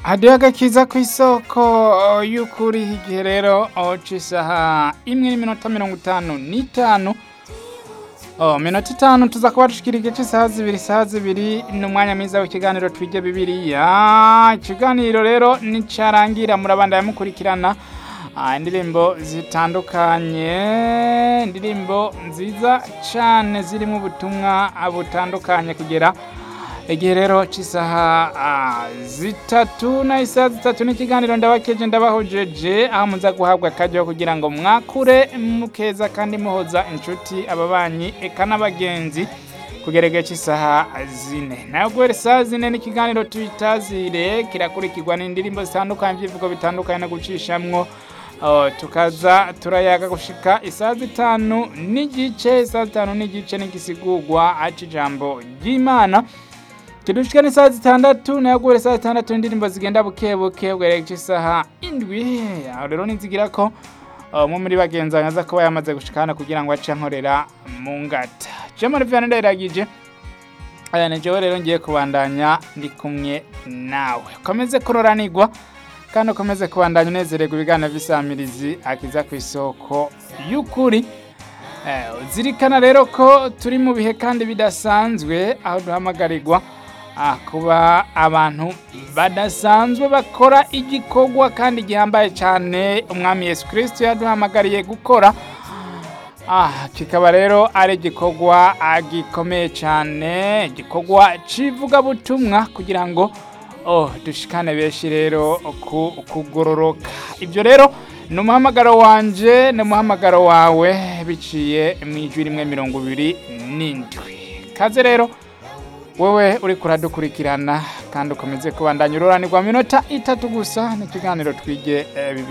hadiho agakiza ku isoko y'ukuri igihe rero c'isaha imwe n'iminota mirongo itanu n'itanu Oh, minota itanu tuza kuba dushikira igice isaha zibiri isaha zibiri ni umwanya mwiza w'ikiganiro twige bibiliya ikiganiro rero nicarangira murabanda yamukurikirana ah, indirimbo zitandukanye indirimbo nziza cane zirimo ubutumwa butandukanye kugera igihe rero c'isaha ah, zitatu na isaha zitatu n'ikiganiro ndabakeje ndabahojeje aho muza guhabwa akaryo kugira ngo mwakure mukeza kandi muhoza inshuti ababanyi eka n'abagenzi kugera igihe c'isaha zine nayo guhera isaha zine n'ikiganiro tuyitazire kirakurikirwa n'indirimbo zitandukanye vy'ivugo bitandukanye no gucishamwo Oh, tukaza turayaga gushika isaha zitanu n'igice isaha zitanu n'igice n'igisigurwa aca ijambo ry'imana kidushika n'isaha zitandatu nayo guhera isaha zitandatu indirimbo zigenda buke buke bwerekeje isaha indwi aho rero nizigira ko uh, umwe muri bagenzi banjye aza kuba yamaze gushika hano kugira ngo ace ankorera mu ngata jemari vyane ndayiragije aya ni jewe rero ngiye kubandanya ndi kumwe nawe komeze kuroranirwa kandi ukomeze kubandanya unezererwa ibiganiro vy'isamirizi akiza ku isoko y'ukuri Eh, zirikana rero ko turi mu bihe kandi bidasanzwe aho duhamagarirwa ah, kuba abantu badasanzwe bakora igikorwa kandi gihambaye cyane umwami yesu kirisito yaduhamagariye gukora ah, kikaba rero ari igikorwa ah, gikomeye cyane igikorwa c'ivugabutumwa kugira ngo oh, dushikane benshi rero ku kugororoka ibyo rero ni umuhamagaro wanje ni umuhamagaro wawe biciye mu ijwi rimwe mirongo ibiri n'indwi kaze rero wewe uri kuradukurikirana kandi ukomeze kubandanya ururanirwa minota itatu gusa n'ikiganiro twige eh, bibiliya